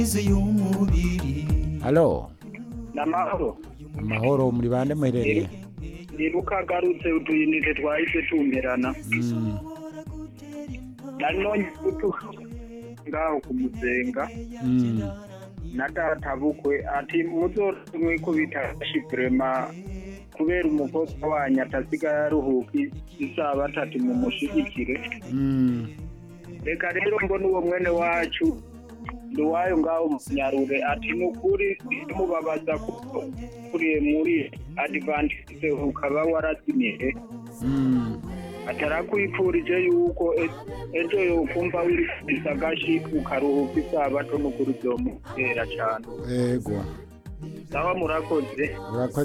halo namahoro amahoro muri bande muherereye nibuka agarutse utuyinite twahise tumperana Mm, nanone gutuka ngaho kumusenga mm, na data bukwe ati muzorumwe ko bitashi vrema kubera umukobwa wanyu atasigaye aruhuka isaha batatu mumushigikire mm. reka rero mbona uwo mwene wacu nduwayo ngaho munyarure ati nukuri mubabaza kuko kuriye muri advantise ukaba warazimiye Mm, atarakwipfurije yuko e- ejo yokumva wirifise agashi ukaruhuka isabato n'ukuri vyomutera cane ego sawa murakoze urakoze